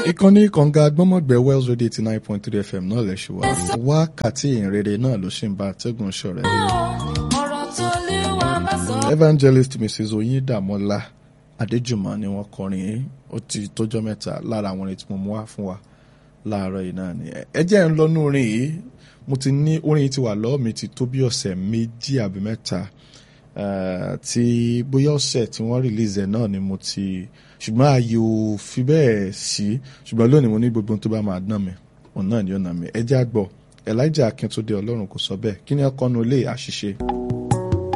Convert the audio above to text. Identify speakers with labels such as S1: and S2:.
S1: ìkànnì kànga gbọ́mọ̀gbẹ́ wells radio eighty nine point three fm náà lẹ̀ ṣe wá wákàtí ìrere náà ló ṣì ń bá atẹ́gùn ṣọ̀rẹ́.
S2: ọ̀rọ̀ tó lé wa bá sọ.
S1: evangelist mrs oyindamola adéjùmọ̀ ni wọ́n kọrin yìí ó ti tójọ́ mẹ́ta lára àwọn orin tí mo mú wá fún wa láàárọ̀ yìí náà ni ẹ jẹ́ ń lọ́nú orin yìí mo ti ní orin yìí ti wà lọ́wọ́ mi ti tó bí ọ̀sẹ̀ méjì àbí mẹ́ta eh, tí bóyá ọ̀sẹ̀ tí wọ́n release ẹ̀ náà ni mo ti ṣùgbọ́n ààyè ò fi bẹ́ẹ̀ sí ṣùgbọ́n lónìí mo ní gbogbo ohun tó bá máa dán mi òun náà ni ó nà mí ẹ jẹ́ àgbọ̀ elijah akíntúndé ọlọ́run kò sọ bẹ́ẹ̀ kí ni ọkọ̀ nu ilé àṣìṣe.